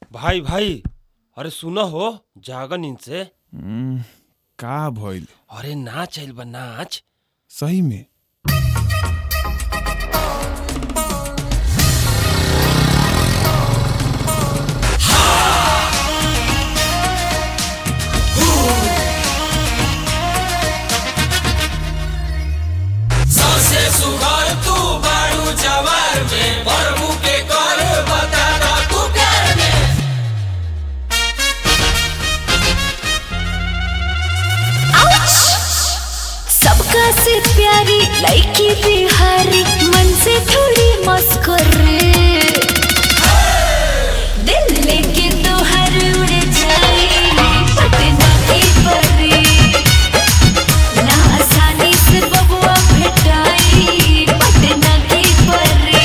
भाई भाई अरे सुनो हो जागा नींद से हम्म, का भइल अरे नाच आइल बा नाच सही में सबसे सुघर तू बारू जवार में प्रभु के कर बता दा तू प्यार में सबका से प्यारी लड़की बिहारी मन से थोड़ी मस्कुर दिल लेके तो हर उड़ जाए पटना की परी ना आसानी से बबुआ भेटाई पटना की परी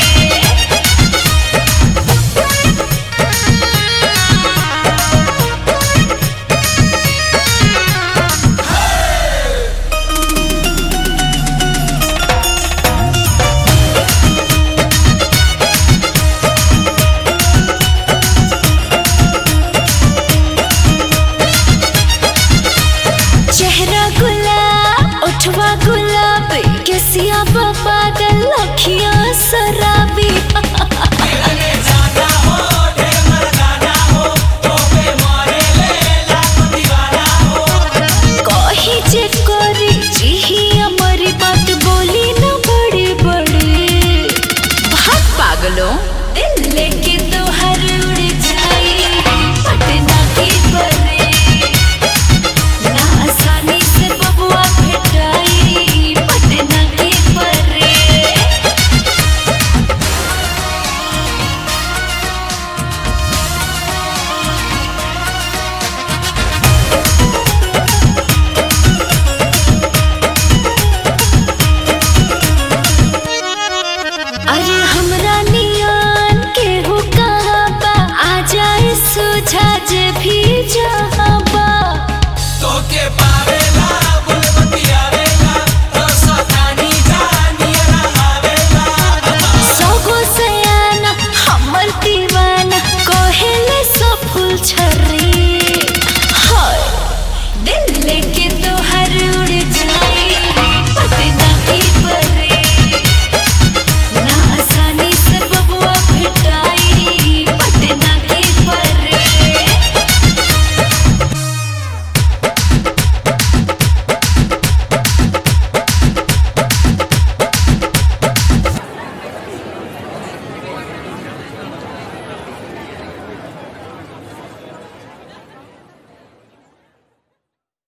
चेहरा गुलाब उठवा गुलाब केसिया पागल अखियां शराबी मिलने जाना हो ढेर मर्दाना हो तो पे मारे ले लाख दीवाना हो कही जे करी जिही हमारी बात बोली न बड़ी बड़ी भाग पागलों दिल लेके तो हर उड़ जाए पटना की परी ना आसानी से बबुआ भेटाई पटना की परी अरे हमरा